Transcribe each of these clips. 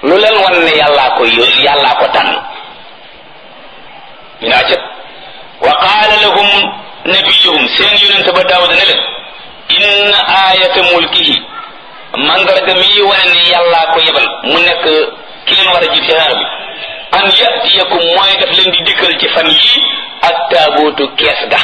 lu leen wan ne yàllaa ko yó yàllaa ko tànn ñu naa cët wa qaala lahum nabiyuhum seen yonente ba daawuda ne leen inna ayata mulkihi mandarga mi wane ne yàllaa ko yebal mu nekk ki leen war a jiit ci xeex bi an yatiyakum mooy daf leen di dikkal ci fan yii ak taabootu kees ga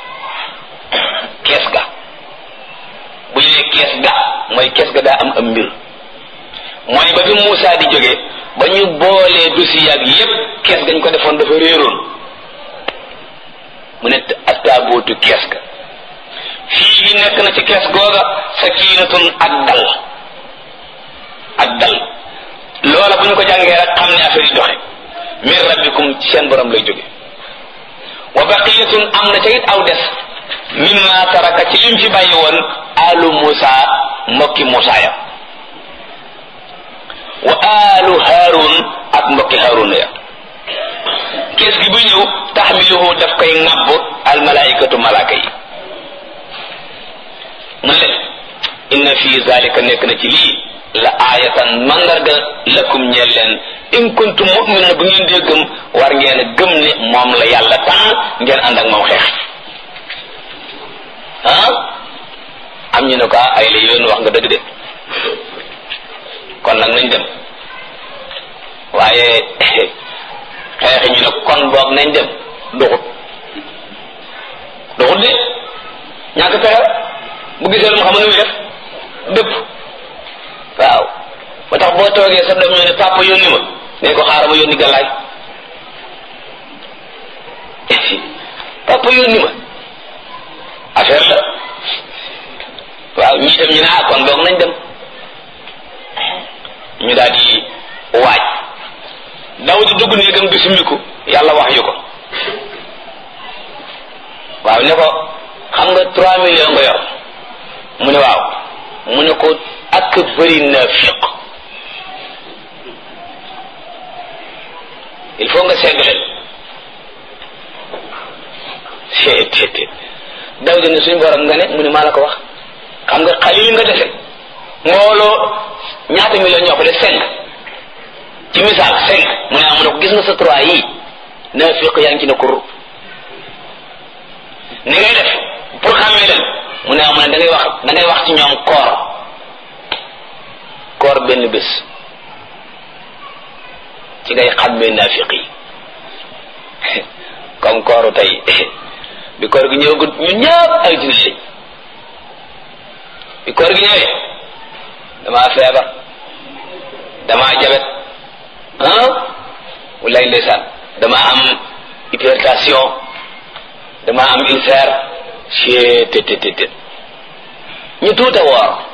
kees ga bu ñu nee kees ga mooy kees ga daa am am mbir mooy ba fi Muusaa di jóge ba ñu boolee dossier ak yépp kees gañ ko defoon dafa réeroon mu ne ak taabootu kees ga fii gi nekk na ci kees googa sakiinatun ak dal ak dal loola bu ñu ko jàngee rek xam ne affaire yi doxe min rabbikum ci seen borom lay jóge wa baqiyatun am na ca it aw des mimma taraka ci lim fi bàyyi woon alu Musa mbokki Musa ya wa alu Harun ak mbokki Harun ya kees gi bu ñëw taxmiluhu daf koy ŋàbb al malaikatu malaaka yi mu ne inna fi zalika nekk na ci lii la aayatan mandarga lakum ñeel leen in kuntum mu'minin bu ngeen dee gëm war ngeen a gëm ne moom la yàlla tànn ngeen ànd ak moom xeex ah am ñu ne ko ay la yoon wax nga dëgg de kon nag nañ dem waaye xeexi ñu ne kon boog nañ dem duxut duxut de ñàkk pexe bu gisee lu mu xam ne muy def dëpp waaw ba tax boo toogee sa doom ñu ne papa yónni ma ne ko xaaral ma yónni gàllaay papa yónni ma affaire la waaw ñii tam ñu ne ah kon boog nañ dem ñu daal di waaj daw di dugg néegam di summiku yàlla wax yu ko waaw ne ko xam nga trois millions nga yor mu ne waaw mu ne ko ak bëri naafiq il faut nga segg leen seet daw di ne suñu borom nga ne mu ne maa la ko wax xam nga xalil nga dese mbooloo ñaata million ñoo ko def cinq ci misaal cinq mu ne amu ne ko gis nga sa trois yii naafiq yaa ngi ci ne kur ni ngay def pour xàmmee leen mu ne amu ne da ngay wax da ngay wax ci ñoom koor koor benn bés ci ngay xàmmee naafiq yi comme kooru tey bi koor gi ñëwagut ñu ñëpp ay jullit lañ bi koor gi ñëwee damaa feebar damaa jabet ah walaay ndeysaan damaa am hypertension damaa am ulcère chet te te te ñu tuuta woor